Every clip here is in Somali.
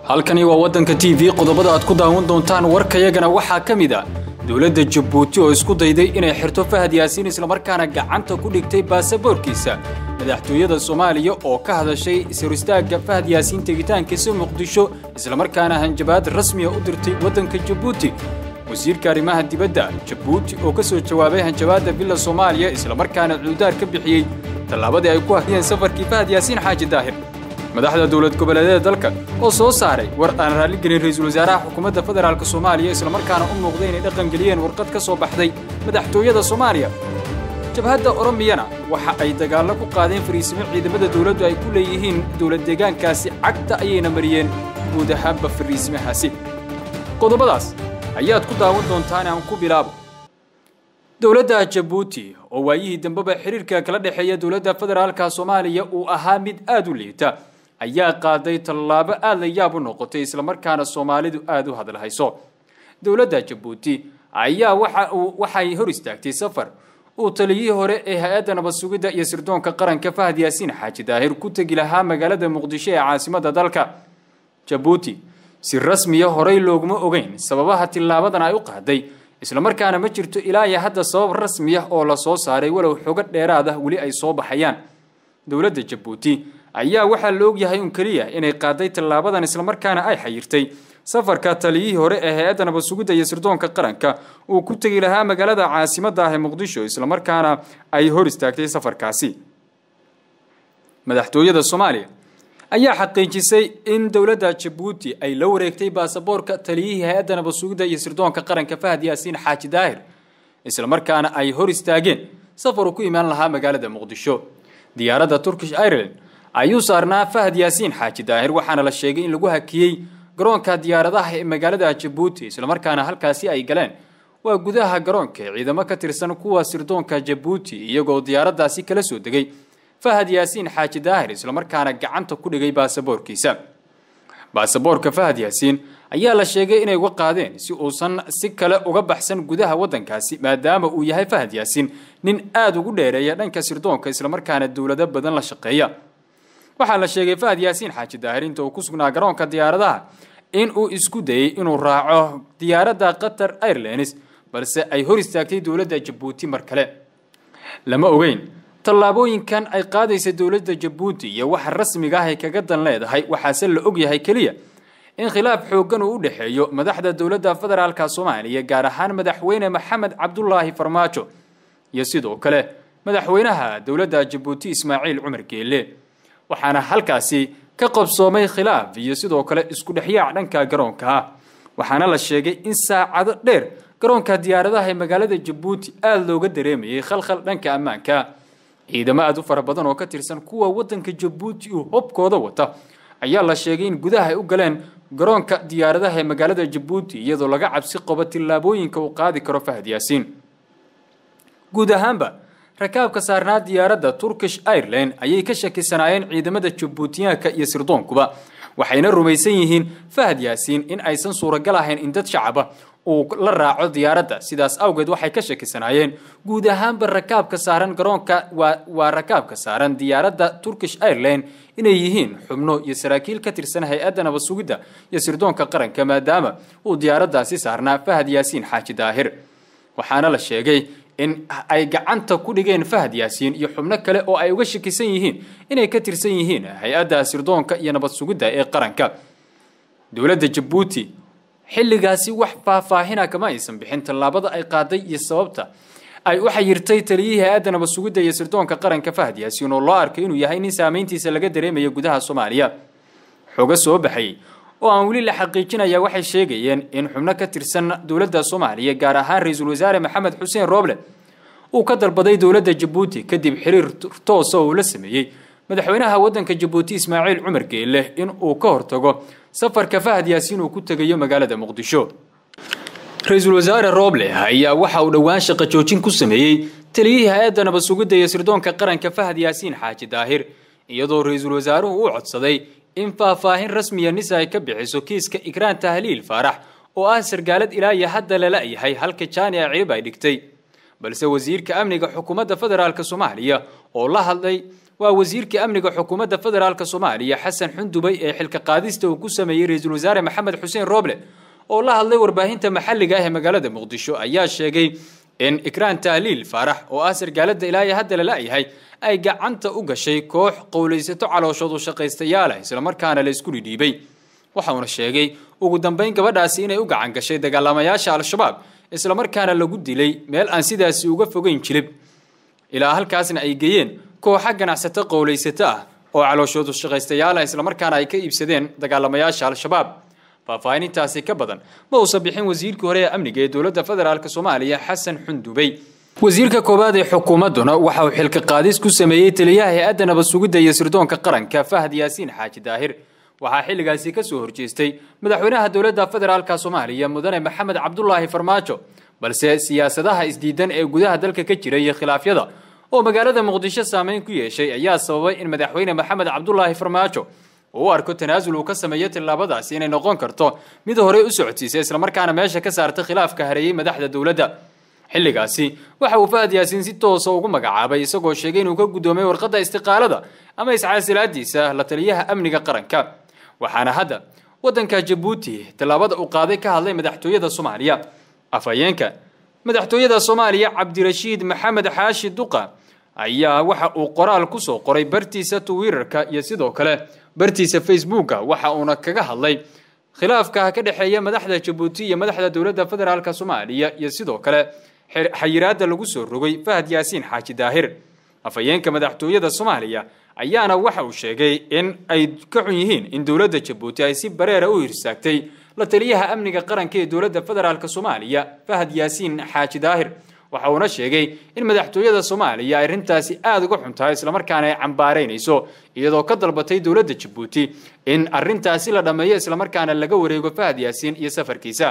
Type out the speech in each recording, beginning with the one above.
halkani waa waddanka t v qodobada aad ku daawan doontaan warkayagana waxaa ka mid a dowladda jabuuti oo isku dayday inay xirto fahad yaasiin islamarkaana gacanta ku dhigtay baasaboorkiisa madaxtooyada soomaaliya oo ka hadashay isaristaagga fahad yaasiin tegitaankiisa muqdisho islamarkaana hanjabaad rasmiya u dirtay waddanka jabuuti wasiirka arrimaha dibadda jabuuti oo ka soo jawaabay hanjabaadda villa soomaaliya islamarkaana cuudaar ka bixiyey tallaabadii ay ku hakiyeen safarkii fahad yaasiin xaaji daahir madaxda dowlad goboleedyada dalka oo soo saaray war aan raalligelin ra-iisul wasaaraha xukuumadda federaalk soomaaliya islamarkaana u muuqday inay dhaqangeliyeen warqad ka soo baxday madaxtooyada soomaaliya jabhadda oromiyana waxa ay dagaallo ku qaadeen fariisimo ciidamada dowladdu ay ku leeyihiin dowlad deegaankaasi cagta ayayna mariyeen guud ahaanba fariisimahaasi qodobadaas ayaad ku daawan doontaan aan ku bilaabo dowladda jabuuti oo waayihii dambeba xiriirka kala dhexeeya dowladda federaalka soomaaliya uu ahaa mid aad u liita ayaa qaaday tallaabo aad la yaab u noqotay islamarkaana soomaalidu aad u hadalhayso dowladda jabuuti ayaa waxa uu waxay hor istaagtay safar uu taliyihii hore ee hay-adda nabad sugidda iyo sirdoonka qaranka fahad yaasiin xaaji daahir ku tegi lahaa magaalada muqdisho ee caasimadda dalka jabuuti si rasmiya horey looguma ogeyn sababaha tillaabadan ay u qaaday islamarkaana ma jirto ilaa iyo hadda sabab rasmi ah oo la soo saaray walow xogo dheeraad ah weli ay soo baxayaan dowladda jabuuti ayaa waxaa la ogyahay un keliya inay qaaday tallaabadan islamarkaana ay xayirtay safarka taliyihii hore ee hay-adda nabad sugidda iyo sirdoonka qaranka uu ku tegi lahaa magaalada caasimadda ah ee muqdisho islamarkaana ay hor istaagtay safarkaasi madaxtooyada soomaaliya ayaa xaqiijisay in dowladda jabuuti ay la wareegtay baasaboorka taliyihii hay-adda nabad sugidda iyo sirdoonka qaranka fahad yaasiin xaaji daahir islamarkaana ay hor istaageen safar uu ku imaan lahaa magaalada muqdisho diyaaradda turkish ireland ayuu saarnaa fahad yaasiin xaaji daahir waxaana la sheegay in lagu hakiyey garoonka diyaaradaha ee magaalada jabuuti islamarkaana halkaasi ay galeen waa gudaha garoonka ciidamo ka tirsan kuwa sirdoonka jabuuti iyagoo diyaaraddaasi kala soo degay fahad yaasiin xaaji daahir islamarkaana gacanta ku dhigay baasaboorkiisa baasaboorka fahad yaasiin ayaa la sheegay inay uga qaadeen si uusan si kale uga baxsan gudaha waddankaasi maadaama uu yahay fahad yaasiin nin aada ugu dheereeya dhanka sirdoonka islamarkaana dowlado badan la shaqeeya waxaa la sheegay fahad yaasiin xaaji daahir inta uu ku sugnaa garoonka diyaaradaha in uu isku dayey inuu raaco diyaaradda qatar airlines balse ay hor istaagtay dowladda jabuuti mar kale lama ogeyn tallaabooyinkan ay qaadaysa dowladda jabuuti iyo waxa rasmiga ah ay kaga dan leedahay waxaase la ogyahay keliya in khilaaf xooggan uu u dhexeeyo madaxda dowladda federaalka soomaaliya gaar ahaan madaxweyne maxamed cabdulaahi farmaajo iyo sidoo kale madaxweynaha dowladda jabuuti ismaaciil cumar geelle waxaana halkaasi ka qabsoomay khilaaf iyo sidoo kale isku dhexyaac dhanka garoonka ah waxaana la sheegay in saacado dheer garoonka diyaaradaha ee magaalada jabuuti aada looga dareemayay khalkhal dhanka ammaanka ciidamo aada u fara badan oo ka tirsan kuwa waddanka jabuuti uu hobkooda wata ayaa la sheegay in gudaha ay u galeen garoonka diyaaradaha ee magaalada jabuuti iyadoo laga cabsi qabo tillaabooyinka uu qaadi karo fahad yaasiin guud ahaanba rakaabka saarnaa diyaaradda turkish ireland ayay ka shakisanaayeen ciidamada jabuutiyaanka iyo sirdoonkuba waxayna rumaysan yihiin fahad yaasiin in aysan suuragal ahayn in dad shacaba uu la raaco diyaaradda sidaas awgeed waxay ka shakisanaayeen guud ahaanba rakaabka saaran garoonka waa rakaabka saaran diyaaradda turkish ireland inay yihiin xubno iyo saraakiil ka tirsan hay-adda nabad sugidda iyo sirdoonka qaranka maadaama uu diyaaraddaasi saarnaa fahad yaasiin xaaji daahir waxaana la sheegay in ay gacanta ku dhigeen fahad yaasiin iyo xubno kale oo ay uga shakisan yihiin inay ka tirsan yihiin hay-adda sirdoonka iyo nabad sugidda ee qaranka dowladda jabuuti xilligaasi wax faahfaahina kama aysan bixin tallaabada ay qaaday iyo sababta ay u xayirtay taliyihii hay-adda nabad sugidda iyo sirdoonka qaranka fahad yaasiin oo loo arkay inuu yahay nin saameyntiisa laga dareemaya gudaha soomaaliya xogo soo baxayay oo aan weli la xaqiijinaya waxay sheegayeen in xubno ka tirsan dowladda soomaaliya gaar ahaan ra-iisul wasaare maxamed xuseen rooble uu ka dalbaday dowladda jabuuti kadib xiriir toosa oo uu la sameeyey madaxweynaha waddanka jabuuti ismaaciil cumar geelle in uu ka hortago safarka fahad yaasiin uu ku tegayo magaalada muqdisho ra-iisul wasaare rooble ayaa waxa uu dhowaan shaqo joojin ku sameeyey taliyihii hay-adda nabad sugidda iyo sirdoonka qaranka fahad yaasiin xaaji daahir iyadoo ra-iisul wasaaruhu u codsaday in faahfaahin rasmiya nisa ay ka bixiso kiiska ikraan tahliil faarax oo ah sargaalad ilaa iyo hadda lala yahay halka jaani a cirib ay dhigtay balse wasiirka amniga xukuumadda federaalk soomaaliya oo la hadlay waa wasiirka amniga xukuumadda federaalk soomaaliya xasan xundubay ee xilka qaadista uu ku sameeyey ra-iisul wasaare maxamed xuseen rooble oo la hadlay warbaahinta maxalliga ah ee magaalada muqdisho ayaa sheegay in ikraan tahliil faarax oo ah sargaalada ilaa iyo hadda lala-yahay ay gacanta u gashay koox qowlaysato calooshood u shaqaystayaalah islamarkaana la isku dhidhiibay waxauna sheegay ugu dambeyn gabadhaasi inay u gacan gashay dagaalamayaasha al-shabaab islamarkaana lagu dilay meel aan sidaasi uga fogeyn jilib ilaa halkaasna ay geeyeen kooxa ganacsato qowlaysato ah oo calooshoodu shaqaystayaal ah islamarkaana ay ka iibsadeen dagaalamayaasha al-shabaab faahfaahinintaasi ka badan ma uusan bixin wasiirkii hore ee amniga ee dowladda federaalk soomaaliya xasan xundubey wasiirka koowaad ee xukuumadduna waxa uu xilka qaadis ku sameeyey taliyaha hay-adda nabad sugidda iyo sirdoonka qaranka fahad yaasiin xaaji daahir waxaa xilligaasi ka soo horjeestay madaxweynaha dowladda federaalk soomaaliya mudane maxamed cabdulaahi farmaajo balse siyaasadaha isdiidan ee gudaha dalka ka jira iyo khilaafyada oo magaalada muqdisho saameyn ku yeeshay ayaa sababay in madaxweyne maxamed cabdulaahi farmaajo uu u arko tanaasul uu ka sameeyo tillaabadaasi inay noqon karto mid horey u socodsiisa islamarkaana meesha ka saarta khilaafka hareeyey madaxda dowladda xilligaasi waxa uu fahad yaasiin si toosa ugu magacaabay isagoo sheegay inuu ka guddoomay warqadda istiqaalada ama iscaasilaadiisa la taliyaha amniga qaranka waxaana hadda waddanka jabuuti tallaabada uu qaaday ka hadlay madaxtooyada soomaaliya afhayeenka madaxtooyada soomaaliya cabdirashiid maxamed xaashi duqa ayaa waxa uu qoraal ku soo qoray bartiisa twitter-ka iyo sidoo kale bartiisa facebooka waxa uuna kaga hadlay khilaafka ka dhexeeya madaxda jabuuti iyo madaxda dowladda federaalk soomaaliya iyo sidoo kale xayiraadda lagu soo rogay fahad yaasiin xaaji daahir afhayeenka madaxtooyada soomaaliya ayaana waxa uu sheegay in ay ka xun yihiin in dowladda jabuuti ay si bareera u hirsaagtay la taliyaha amniga qaranka ee dowladda federaalk soomaaliya fahad yaasiin xaaji daahir waxa uuna sheegay in madaxtooyada soomaaliya ay arrintaasi aada uga xun tahay islamarkaana ay cambaaraynayso iyadoo ka dalbatay dowladda jabuuti in arrintaasi la dhammeeyo islamarkaana laga wareego fahad yaasiin iyo safarkiisa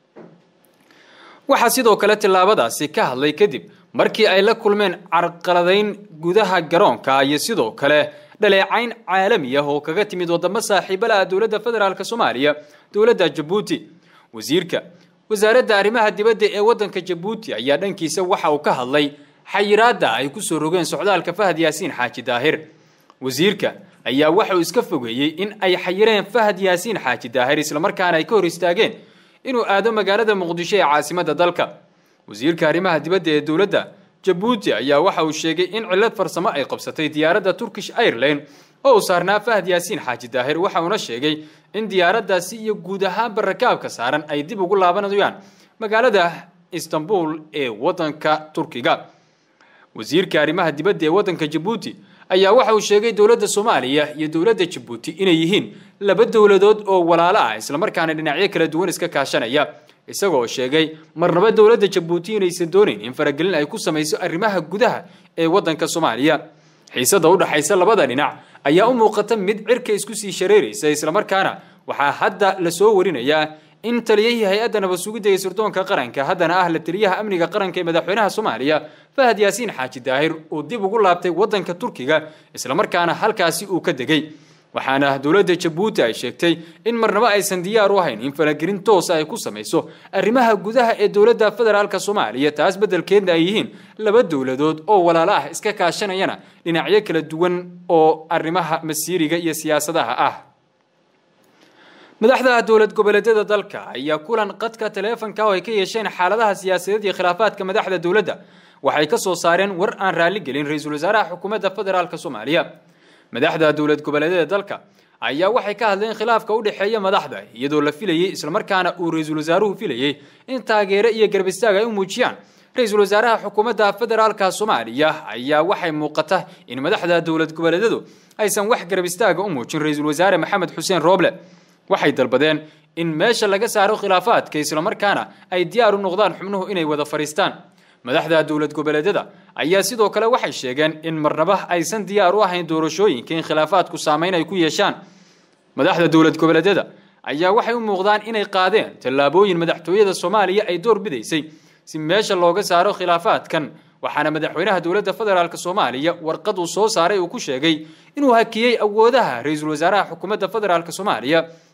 waxaa sidoo kale tillaabadaasi ka hadlay kadib markii ay la kulmeen carqaladayn gudaha garoonka iyo sidoo kale dhaleecayn caalami ah oo kaga timid wadamo saaxiibala ah dowladda federaalk soomaaliya dowladda jabuuti wasiirka wasaaradda arrimaha dibadda ee waddanka jabuuti ayaa dhankiisa waxa uu ka hadlay xayiraadda ay ku soo rogeen socdaalka fahad yaasiin xaaji daahir wasiirka ayaa waxa uu iska fogeeyey in ay xayireen fahad yaasiin xaaji daahir islamarkaana ay ka hor istaageen inuu aado magaalada muqdisho ee caasimadda dalka wasiirka arrimaha dibadda ee dowladda jabuuti ayaa waxa uu sheegay in cillad farsamo ay qabsatay diyaaradda turkish airline oo uu saarnaa fahad yaasiin xaaji daahir waxa uuna sheegay in diyaaraddaasi iyo guud ahaanba rakaabka saaran ay dib ugu laabanayaan magaalada istanbul ee waddanka turkiga wasiirka arrimaha dibadda ee waddanka jabuuti ayaa waxa uu sheegay dowladda soomaaliya iyo dowladda jabuuti inay yihiin laba dowladood oo walaalo ah islamarkaana dhinacyo kala duwan iska kaashanaya isagoo sheegay marnaba dowladda jabuuti inaysan doonayn in faragelin ay ku samayso arrimaha gudaha ee waddanka soomaaliya xiisada u dhaxaysa labada dhinac ayaa u muuqata mid cirka isku sii shareeraysa islamarkaana waxaa hadda lasoo warinayaa in taliyahii hay-adda nabad sugidda ee sirdoonka qaranka haddana ah la taliyaha amniga qaranka ee madaxweynaha soomaaliya fahad yaasiin xaaji daahir uu dib ugu laabtay waddanka turkiga islamarkaana halkaasi uu ka degay waxaana dowladda jabuuti ay sheegtay in marnabo aysan diyaar u ahayn in falagelin toosa ay ku samayso arrimaha gudaha ee dowladda federaalk soomaaliya taas beddelkeedna ay yihiin laba dowladood oo walaalo ah iska kaashanayana dhinacyo kala duwan oo arrimaha masiiriga iyo siyaasadaha ah madaxda dowlad goboleedyada dalka ayaa kulan qadka taleefanka oo ay ka yeesheen xaaladaha siyaasadeed iyo khilaafaadka madaxda dowladda waxay ka soo saareen war aan raalli gelin ra-iisul wasaaraha xukuumadda federaalk soomaaliya madaxda dowlad goboleedyada dalka ayaa waxay ka hadleen khilaafka u dhexeeya madaxda iyadoo la filayey islamarkaana uu ra-iisul wasaaruhu filayey in taageero iyo garbistaag ay u muujiyaan ra-iisul wasaaraha xukuumadda federaalka soomaaliya ayaa waxay muuqata in madaxda dowlad goboleedyadu aysan wax garbistaaga u muujin ra-iisul wasaare maxamed xuseen rooble waxay dalbadeen in meesha laga saaro khilaafaadka islamarkaana ay diyaar u noqdaan xubnuhu inay wada fadhiistaan madaxda dowlad goboleedyada ayaa sidoo kale waxay sheegeen in marnaba aysan diyaar u ahayn doorashooyinka in khilaafaadku saameyn ay ku yeeshaan madaxda dowlad goboleedyada ayaa waxay u muuqdaan inay qaadeen tallaabooyin madaxtooyada soomaaliya ay door bidaysay si meesha looga saaro khilaafaadkan waxaana madaxweynaha dowladda federaalk soomaaliya warqad uu soo saaray uu ku sheegay inuu hakiyey awoodaha ra-iisul wasaaraha xukuumadda federaalk soomaaliya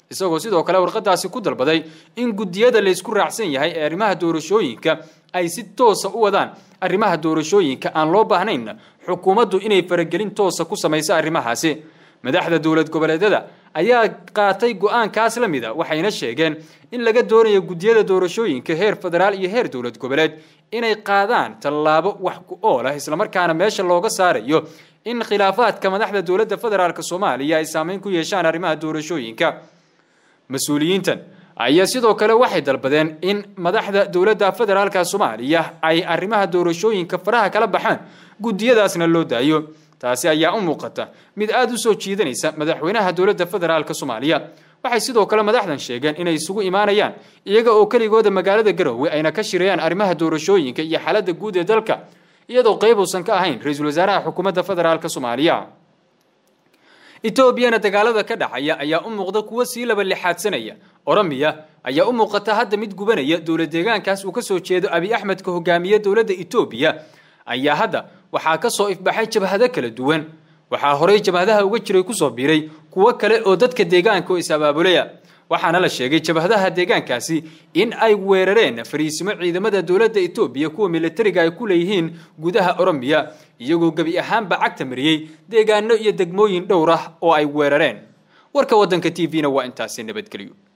isagoo sidoo kale warqadaasi ku dalbaday in guddiyada laysku raacsan yahay ee arrimaha doorashooyinka ay si toosa u wadaan arrimaha doorashooyinka aan loo baahnayn xukuumaddu inay faragelin toosa ku samayso arrimahaasi madaxda dowlad goboleedyada ayaa qaatay go-aankaas la mida waxayna sheegeen in laga doonayo guddiyada doorashooyinka heer federaal iyo heer dowlad goboleed inay qaadaan tallaabo wax ku ool ah islamarkaana meesha looga saarayo in khilaafaadka madaxda dowladda federaalk soomaaliya ay saameyn ku yeeshaan arrimaha doorashooyinka mas-uuliyiintan ayaa sidoo kale waxay dalbadeen in madaxda dowladda federaalka soomaaliya ay arrimaha doorashooyinka faraha kala baxaan guddiyadaasna loo daayo taasi ayaa u muuqata mid aada u soo jiidanaysa madaxweynaha dowladda federaalk soomaaliya waxay sidoo kale madaxdan sheegeen inay isugu imaanayaan iyaga oo keligooda magaalada garowe ayna ka shirayaan arrimaha doorashooyinka iyo xaaladda guud ee dalka iyadoo qayb uusan ka ahayn ra-iisul wasaaraha xukuumadda federaalk soomaaliya etoobiyana dagaalada ka dhacaya ayaa u muuqda kuwo sii laba lixaadsanaya oromiya ayaa u muuqata hadda mid gubanaya dowlad deegaankaas uu kasoo jeedo abi axmedka hogaamiye dowladda etoobiya ayaa hadda waxaa ka soo ifbaxay jabhado kala duwan waxaa horey jabhadaha uga jiray kusoo biiray kuwo kale oo dadka deegaanka oo is-abaabulaya waxaana la sheegay jabhadaha deegaankaasi in ay weerareen fariisimo ciidamada dowladda etoobiya kuwa militariga ay ku leeyihiin gudaha oromiya iyagoo gebi ahaanba cagta mariyey deegaano iyo degmooyin dhowr ah oo ay weerareen warka waddanka t v-na waa intaasi nabadgelyo